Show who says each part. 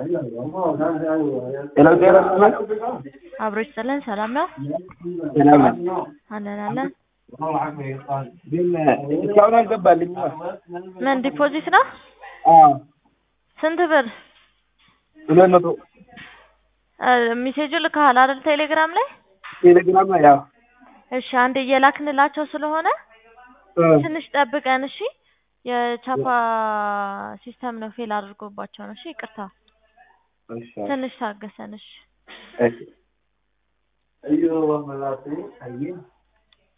Speaker 1: ሄሎ ጤና ይስጥልኝ።
Speaker 2: አብሮች ጥለን ሰላም ነው
Speaker 1: ሰላም ነው።
Speaker 2: አለን አለን።
Speaker 1: ግን እስካሁን አልገባልኝም።
Speaker 2: ምን ዲፖዚት ነው?
Speaker 1: አዎ
Speaker 2: ስንት ብር?
Speaker 1: ሁለት መቶ
Speaker 2: ሜሴጁ ልከሃል አይደል? ቴሌግራም ላይ
Speaker 1: ቴሌግራም ላይ ያው
Speaker 2: እሺ፣ አንድ እየላክንላቸው ስለሆነ
Speaker 1: እ
Speaker 2: ትንሽ ጠብቀን እሺ። የቻፓ ሲስተም ነው ፌል አድርጎባቸው ነው። እሺ ይቅርታ፣
Speaker 1: እሺ
Speaker 2: ትንሽ ታገሰን። እሺ
Speaker 1: እሺ